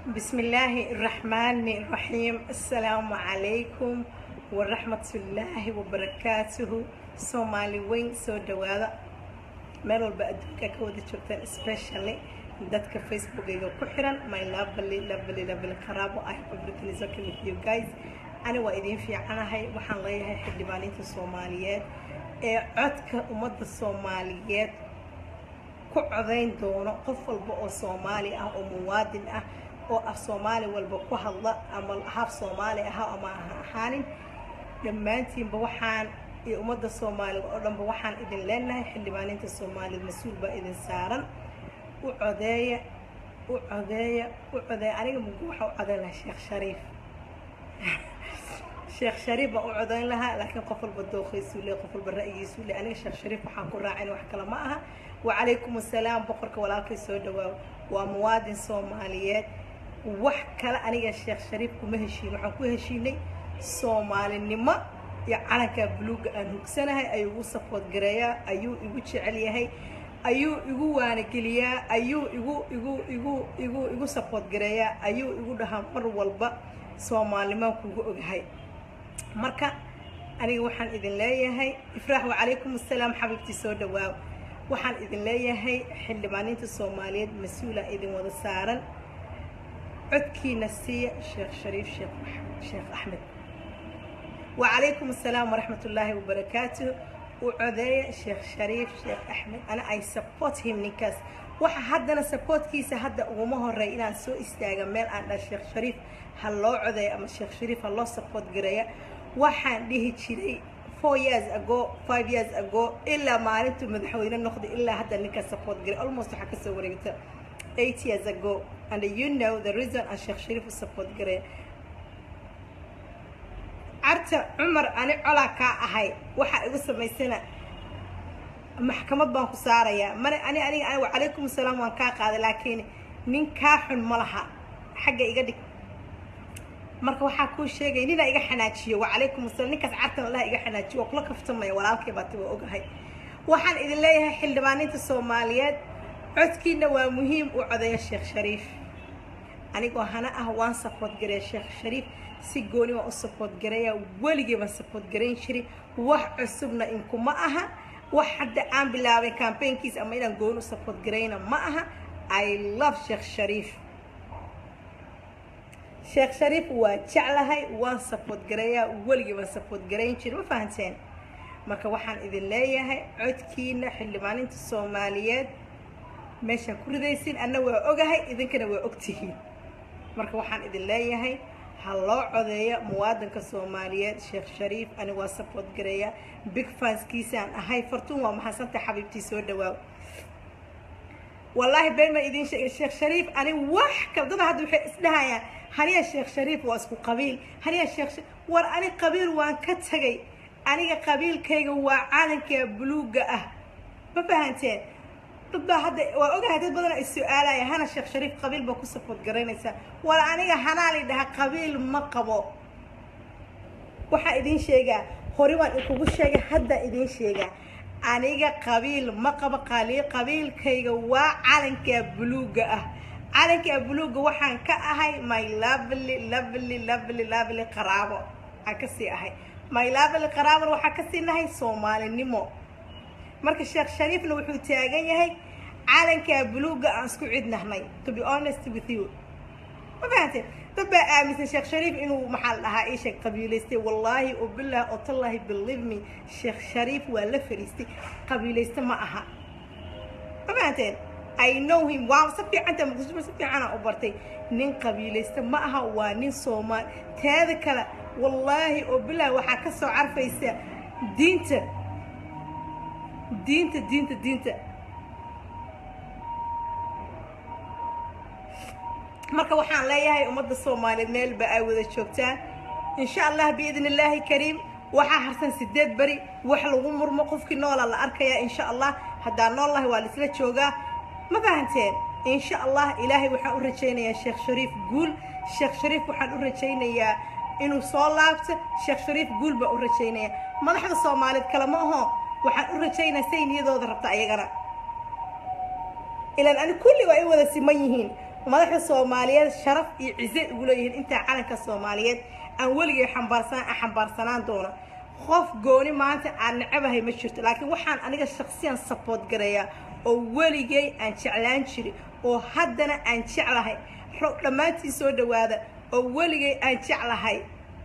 بسم الله الرحمن الرحيم السلام عليكم ورحمة الله وبركاته سومالي وين سو دوادا meel walba adduunka ka wada joogtaan especially dadka facebookayga ku xiran my lovely lovely lovely qaraabo I hope everything is okay with you guys ani waa idiin fiicanahay waxaan leeyahay xildhibaaniinta soomaaliyeed ee codka ummadda soomaaliyeed ku codayn doono qof walba oo soomaali ah oo muwaadin ah oo af soomaali walba ku hadla ama haf soomaali aha ama ha ahaanin dhammaantiinba waxaan iyo ummadda soomaaliga oo dhanba waxaan idin leenahay xildhibaaniinta soomaaliyed mas-uul baa idin saaran u codeeya u codeeya u codeeya aniga mugu waxaa u codeyn lahaa sheekh shariif sheekh shariif baan u codeyn lahaa laakiin qof walba dooqaysuu le qof walba ra'yigiisuu le aniga sheekh shariif waxaan ku raacin wax kale ma aha wacalaykum assalaam boqorka walaalkay soo dhawaaw waa muwaadin soomaaliyeed wax kale aniga sheekh shariif kuma heshiin waxaan ku heshiinay soomaalinimo iyo calankaa buluugga aan hugsanahay ayuu igu safood gareeyaa ayuu igu jecel yahay ayuu igu waanageliyaa ayuu igu igu igu igu igu safood gareeyaa ayuu igu dhahaa mar walba soomaalnimaan kuugu ogahay marka aniga waxaan idin leeyahay ifraax wacalaykum assalaam xabiibtii soo dhawaaw waxaan idin leeyahay xildhibaaniinta soomaaliyeed mas-uulaa idin wada saaran codkiina siiya sheekh shariif sheekh sheekh axmed وعليكم السلام ورحمة الله وبركاته وعذية شيخ شريف شيخ أحمد أنا I support him نكاس waxa haddana supportkiisa hadda uguma horey inaan soo istaaga meel aan dha sheekh shariif ha loo codeeyo ama sheekh shariif ha loo support gareeya waxaan dhihi jiray four years ago five years ago ilaa maalintuu madaxweyne noqday ilaa hadda ninkaas support garay almost waxaa kasoo wareegta eight years ago and you know the reason aan sheekh shariif u support gareeya carta cumar ani colaa kaa ahay waxaa igu samaysana maxkamad baan ku saarayaa mana ani aniga ani wacalaykum assalaam waan kaa qaaday laakiin nin kaa xun ma laha xagga iga dhig marka waxaa kuu sheegaya ninaa iga xanaajiyo wacalaykum asalaam ninkaas cartan allaha iga xanaajiyo waa kula kaftamaya walaalkay baati waa ogahay waxaan idin leeyahay xildhibaaniinta soomaaliyeed codkiina waa muhiim u codeeya sheekh shariif anigoo hana ah waan sapood gareeya sheekh shariif si gooni waan u sapood gareeya weligii baan sapood garayn jiray wax cusubna inkuma aha wax hadda aan bilaabay cambaynkiis ama inaan gooni u sapood garayna ma aha i love sheekh shariif sheekh shariif waa jeclahay waan sapood gareeyaa weligii baan sapood garayn jiray ma fahanteen marka waxaan idin leeyahay codkiina xildhibaaninta soomaaliyeed meeshaan ku ridaysin anna waa ogahay idinkana waa ogtihiin marka waxaan idin leeyahay ha loo codeeya muwaadinka soomaaliyeed sheekh shariif ani waa sapood gareeya big fanskiisaan ahay fartuun waa maxadsanta xabiibtii soo dhawaaw wallaahi been baan idiin sheegay sheekh shariif ani wax kale dada hadda waxay isdhahayaan haniya sheekh shariif waa isku qabiil haniya sheekh war ani qabiil waan ka tagay aniga qabiilkayga waa calanka buluugga ah ma fahanteen dad baa hadda waa ogahay dad badan ay su-aalaya hana sheekh shariif qabiil baa ku safood garaynaysaa war aniga hanaa la dhaha qabiil ma qabo waxaa idiin sheegaa hore waan ikugu sheegay hadda idiin sheegaa aniga qabiil ma qabo qali qabiilkayga waa calanka buluugga ah calanka buluugga waxaan ka ahay my lovely lovely lovely lovely qaraabo aan kasii ahay my lovely qaraabona waxaan kasii nahay soomaalinimo marka sheekh shariifna wuxuu taagan yahay calankaa buluugga aan isku cidnahnay to be honest with you ma fahanteen dad baa aaminsan sheekh shariif inuu maxaa la dhahaa ii sheeg qabiilaystay wallaahi oo bilah oo tallahi believe me sheekh shariif waa la fariistay qabiilaysta ma aha ma fahanteen i know him waa si fiicanta muqdisho si fiicana u bartay nin qabiilaysta ma aha waa nin soomaali teeda kale wallaahi oo bilah waxaa ka soo carfaysa diinta diinta diinta diinta marka waxaan leeyahay ummadda soomaaliyeed meelba ay wada joogtaan insha allah biidn illaahi kariim waxaa harsan sideed beri wax lagu murmo qofkii noola la arkayaa insha allah haddaa noollahay waa laisla joogaa ma fahanteen insha allah ilaahay waxaan u rajaynayaa sheekh shariif guul sheekh shariif waxaan u rajaynayaa inuu soo laabto sheekh shariif guul baan u rajaynayaa madaxda soomaaliyeed kalema aho waxaan u rajaynaa say niyadooda rabta ayagana ilaan ani kulli waa ay wada siman yihiin madaxda soomaaliyeed sharaf iyo cize ugu leeyihiin intaa calanka soomaaliyeed aan weligay xambaarsanaan aan xambaarsanaan doona qof gooni maanta aan nacabahay ma jirto laakiin waxaan aniga shaksiyan sapoort gareeyaa oo weligay aan jeclaan jirin oo haddana aan jeclahay dhammaantii soo dhawaada oo weligay aan jeclahay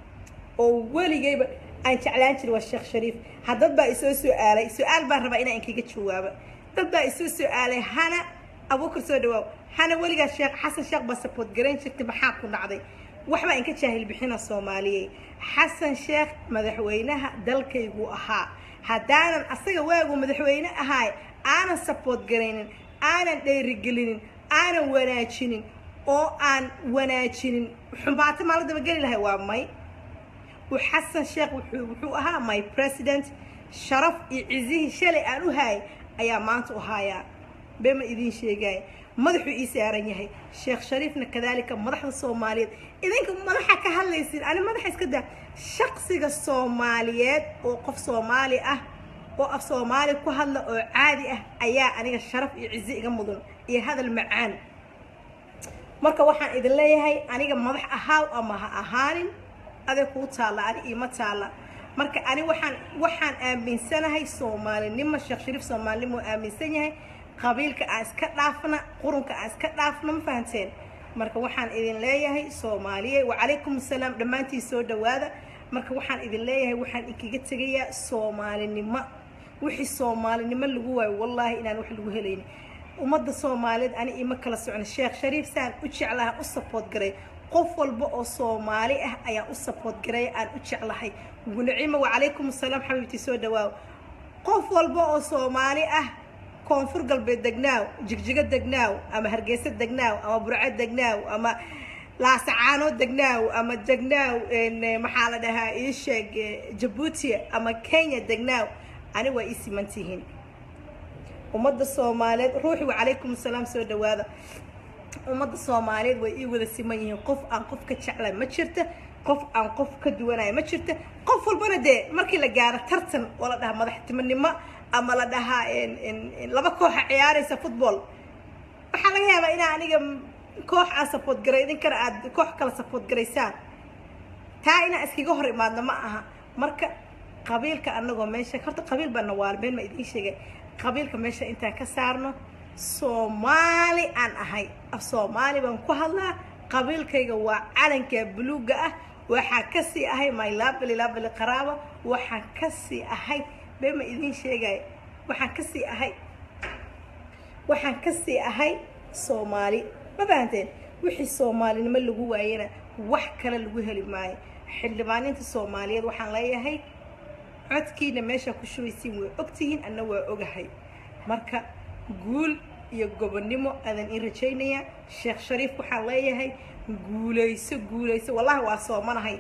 oo weligayba aan jeclaan jirin waa sheekh shariif haddad baa isoo su-aalay su-aal baan rabaa inaan inkaga jawaabo dad baa isoo su-aalay hana abuukar soo dhawaaw hana weligaa sheekh xasan sheekh baa sapoort garayn jirtay maxaa ku dhacday waxbaa inka jaahil bixina soomaaliyey xasan sheekh madaxweynaha dalkaygu ahaa haddaanan asaga waagu madaxweyne ahaay aanan sapoort garaynin aanan dheerigelinin aanan wanaajinin oo aan wanaajinin xumaato maala dabageli lahay waa may xasan sheekh wuxuu ahaa my president sharaf iyo cizihii shalay aan u haayay ayaa maanta u haayaa bema idiin sheegaya madaxuu ii saaran yahay sheekh shariifna kadaalika madaxda soomaaliyeed idinka madaxa ka hadlaysin ani madaxa iska daa shaqsiga soomaaliyeed oo qof soomaali ah oo af soomaali ku hadla oo caadi ah ayaa aniga sharaf iyo cize iga mudan iyo hadal macaan marka waxaan idin leeyahay aniga madax ahaaw ama ha ahaanin aday kuu taalla ani iima taalla marka ani waxaan waxaan aaminsanahay soomaalinimo sheekh shariif soomaalinimo aaminsan yahay qabiilka aan iska dhaafna qurunka aan iska dhaafna ma fahanteen marka waxaan idin leeyahay soomaaliye wacalaykum asalaam dhammaantiin soo dhawaada marka waxaan idin leeyahay waxaan inkaga tegayaa soomaalinimo wixii soomaalinimo lagu waayo wallaahi inaan wax lagu helaynin ummadda soomaaliyeed ani ima kala socno sheekh shariif saan u jeclaha u sapoort garay qof walba oo soomaali ah ayaan u sapoort garay aan u jeclahay nacimo wacalaykum asalaam xabiibtii soo dhawaaw qof walba oo soomaali ah koonfur galbeed degnaaw jigjigo degnaaw ama hargeysa degnaaw ama burco degnaaw ama laasacaano degnaaw ama degnaaw maxaa la dhahaa ii sheeg jabuuti ama kenya degnaaw ani waa ii simantihiin ummadda soomaaliyeed ruuxi wacalaykum asalaam soo dhawaada ummadda soomaaliyeed way ii wada siman yihiin qof aan qof ka jeclay ma jirta qof aan qof ka duwanaya ma jirta qof walbana dee markii la gaaro tartan oo la dhahaa madaxtimonimo ama la dhahaa laba kooxa ciyaaraysa football waxaa laga yaabaa inaa aniga koox aan sapoort garay idinkana aad koox kala sapoort garaysaan taa inaan iskaga hor imaadno ma aha marka qabiilka anagoo meesha horta qabiil baa nawaalbeen ma idiin sheegay qabiilka meesha intaan ka saarno soomaali aan ahay af soomaali baan ku hadlaa qabiilkayga waa calanka buluuga ah waxaan kasii ahay my labali labali qaraabo waxaan kasii ahay bee ma idiin sheegaya waxaan kasii ahay waxaan kasii ahay soomaali ma fahanteen wixii soomaalinimo lagu waayana wax kale lagu heli maayo xildhibaaninta soomaaliyeed waxaan leeyahay codkiina meeshaa ku shubaysiin way ogtihiin anna waa ogahay marka guul iyo gobonnimo adan ii rajaynayaa sheekh shariif waxaan leeyahay guulayso guulayso wallahi waa soomanahay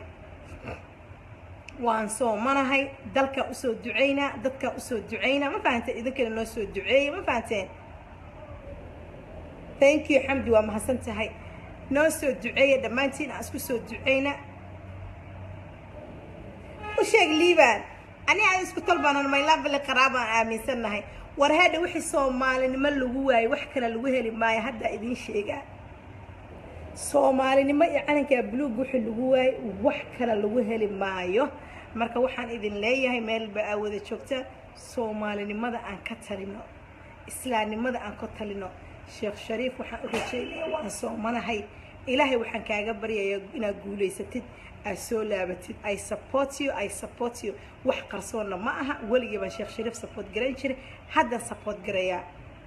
waan soomanahay dalkaa usoo ducaynaa dadkaa usoo ducaynaa ma fahanteen idinkana noo soo duceeya ma fahanteen thank you xamdi waa mahadsan tahay noo soo duceeya dhammaantiin aan isku soo ducayna u sheeg liibaan ani aan isku talbaanan maylabali qaraabaan aaminsannahay war hadha wixii soomaalinimo lagu waayo wax kale lagu heli maayo haddaa idiin sheegaa soomaalinimo iyo calankaa buluug wixii lagu waayo wax kale lagu heli maayo marka waxaan idin leeyahay meelba aa wada joogtaan soomaalinimada aan ka talino islaamnimada aan ka talino sheekh shariif waxaan u rajaynaya waan soomanahay ilaahay waxaan kaaga baryayaa inaad guulaysatid aad soo laabatid i support you i support you wax qarsoonna ma aha weligii baan sheekh shariif support garayn jiray haddaan support garayaa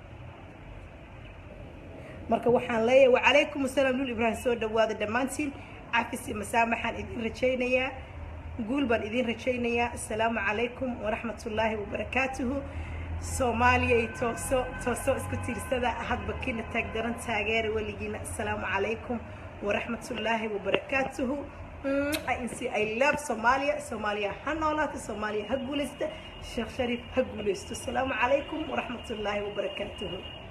marka waxaan leeyahay wacalaykum asalaam lul ibraahim soo dhawaada dhammaantiin cafis iyo masaamaxaan idin rajaynayaa guul baan idin rajaynayaa assalaamu calaykum waraxmat ullaahi wabarakaatuhu soomaaliya iyo tooso tooso isku tiirsada hadba kiina taagdaran taageera weligiina assalaamu calaykum waraxmat ullaahi wabarakaatuhu insi i love soomaaliya soomaaliya ha noolaato soomaaliya ha guulaysta sheekh shariif ha guulaysto assalaamu calaykum waraxmat ullaahi wabarakaatuhu